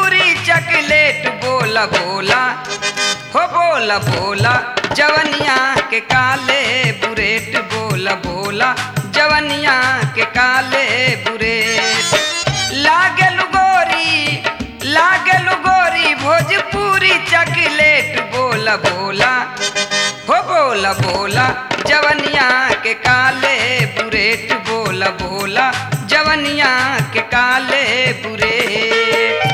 Bhojpuri chocolate बोला बोला हो बोला बोला जवनिया के काले बुरेट बोला बोला जवनिया के काले बुरेट लागल गोरी लागल गोरी भोजपुरी चकलेट बोला बोला हो बोला बोला जवनिया के काले बुरेट बोला बोला जवनिया के काले बुरेट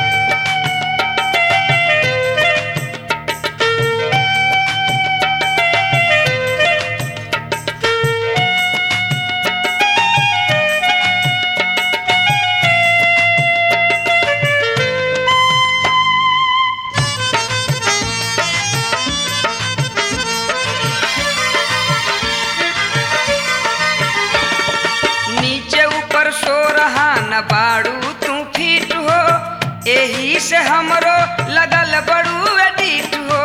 नीचे ऊपर सो रहा न बाड़ू तू फीट हो एही से हमरो लगल बड़ू एडिट हो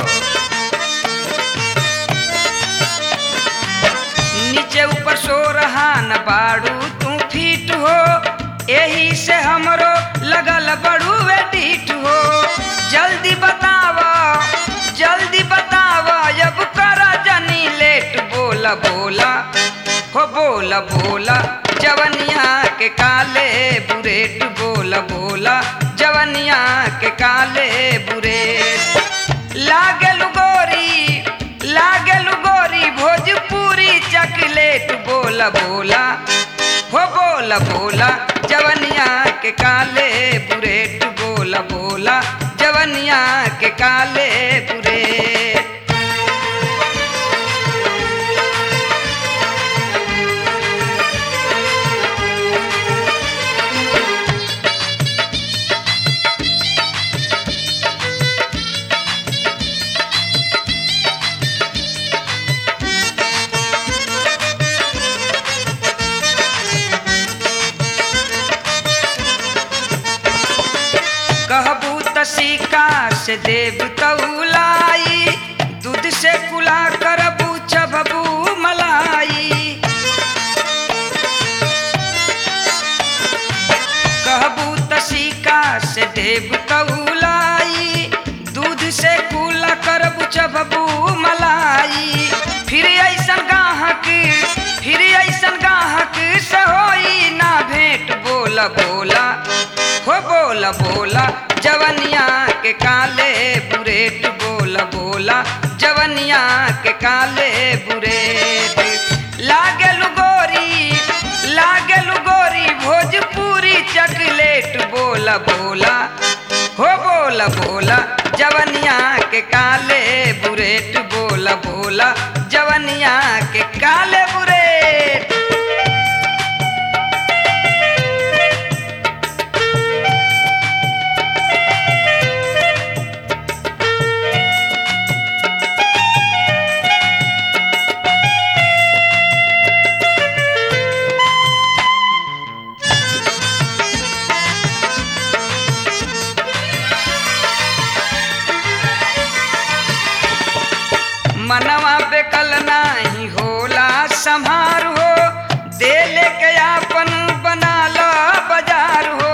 नीचे ऊपर सो रहा न बाड़ू तू फीट हो एही से हमरो लगल बड़ू एडिट हो जल्दी बतावा जल्दी बतावा अब करा जनी लेट बोला बोला हो बोला बोला जवनिया के काले बुरेट बोला बोला जवनिया के काले बुरेट लागल गोरी लागल गोरी भोजपुरी चकलेट बोला बोला हो बोला बोला जवनिया के काले बुरेट बोला बोला जवनिया के काले बुरेट कहबू त सिक्का से देव तौलाई दूध से कुला करबू चबबू मलाई कहबू त सिक्का से देव तौलाई दूध से कुला करबू चबबू मलाई फिर ऐसन गाहक फिर ऐसन गाहक से होई ना भेंट बोला बोला हो बोला बोला जवनिया के काले बुरेट बोला बोला जवनिया के काले बुरेट लागल गोरी लागल गोरी भोजपुरी चकलेट बोला बोला हो बोला बोला जवनिया के काले बुरेट बोला बोला जवनिया के काले बुरेट मनवा पे कल नाही होला संहार हो दे लेके आपन बना लो बाजार हो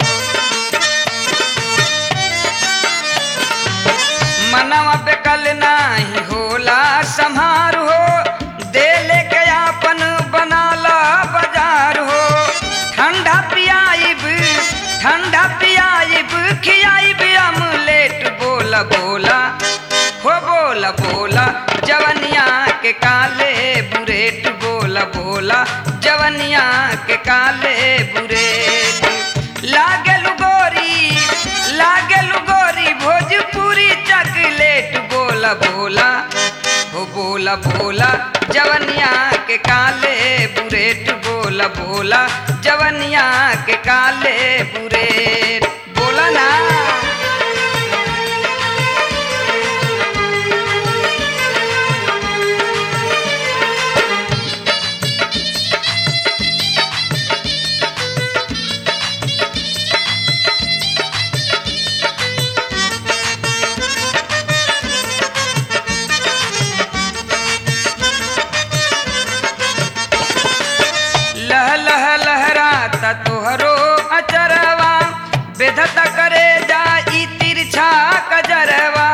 मनवा पे कल नाही होला संहार हो दे लेके आपन बना लो बाजार हो ठंडा पियाइब ठंडा पियाइब खियाइब अमलेट बोला बोला हो बोला बोला जवनिया के काले बुरेट बोला बोला जवनिया के काले बुरेट लागल गोरी लागल गोरी भोजपुरी चकलेट बोला बोला हो बोला बोला जवनिया के काले बुरेट बोला बोला जवनिया के काले बुरेट बोला ना लह लह लहराता तोहरो अचरवा बेधत करे करे जाई तिरछा कजरवा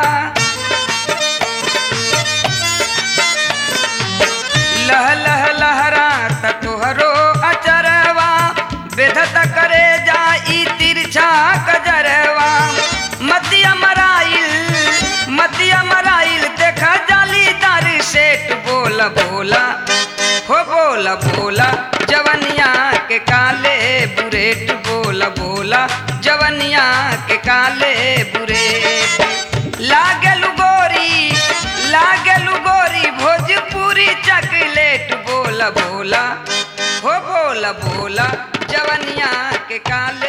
लह लह लहरा तोहरो अचरवा बेधत करे जाई तिरछा कजरवा मतिया मराइल मतिया मराइल देखा जालीदार सेठ बोला बोला हो बोला बोला जवनिया के काले बुरेट बोला बोला जवनिया के काले बुरेट लागलू गोरी लागलू गोरी भोजपुरी चकलेट बोला बोला हो बोला बोला जवनिया के काले